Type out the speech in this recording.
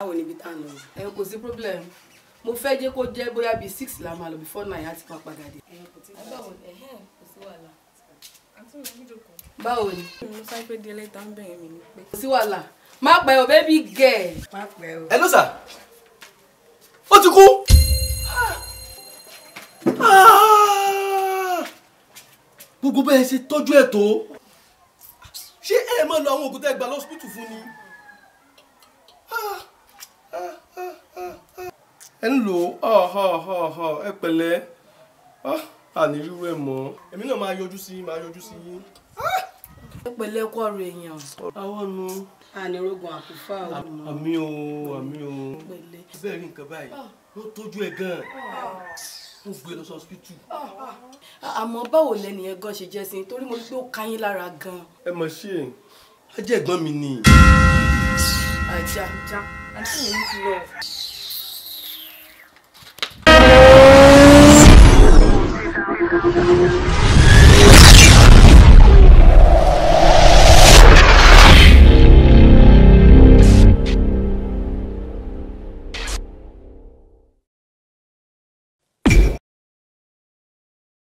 báwo níbi tá à ń lọ. ẹ kò sí problem mo fẹ́ jẹ́ kó jẹ́ bóyá bíi six la máa lọ before nine á ti máa padà dé. báwo ni ẹ̀hẹ́n kò sí wàhálà. àǹtí mi ò jókòó. báwo ni mo sáré pé díẹ̀ lẹ́tà ń bẹ̀rẹ̀ mi ní pé. kò sí wàhálà má pẹ́ o baby girl. má pẹ́ o. Hello sir ó ti kú Ah! gbogbo bẹ́ẹ̀ ṣe tọ́jú ẹ̀ tó ṣé ẹ máa lo àwọn òògùn tẹ́ ẹ gbà lọ́sibítù fún ni Ah! Ah, ah, ah, ah. ẹ ń lò ó Ah, ah, ah, ah. ẹ pẹ̀lẹ́ Ah, àní rírú ẹ̀ mọ́ èmi náà máa yọjú sí máa yọjú sí yín ẹ pẹ̀lẹ́ kọ́ ọ̀rọ̀ èèyàn àwọn nu ànírógun àkúfà o. àmì o àmì o pẹ̀lẹ́. bẹ́ẹ̀ rí nǹkan báyìí ló tọ́jú ẹ̀ gan-an wọ́n gbé lọ sí hospital. àmọ́ báwo lẹ́nu yẹn gan ṣe jẹ́ sí i torí mo rí pé ó ká yín lára gan. ẹ mọ̀ ṣe é ajẹ́ ẹ̀gbọ́n mi ni. ajá àǹtí mi ń ti lọ.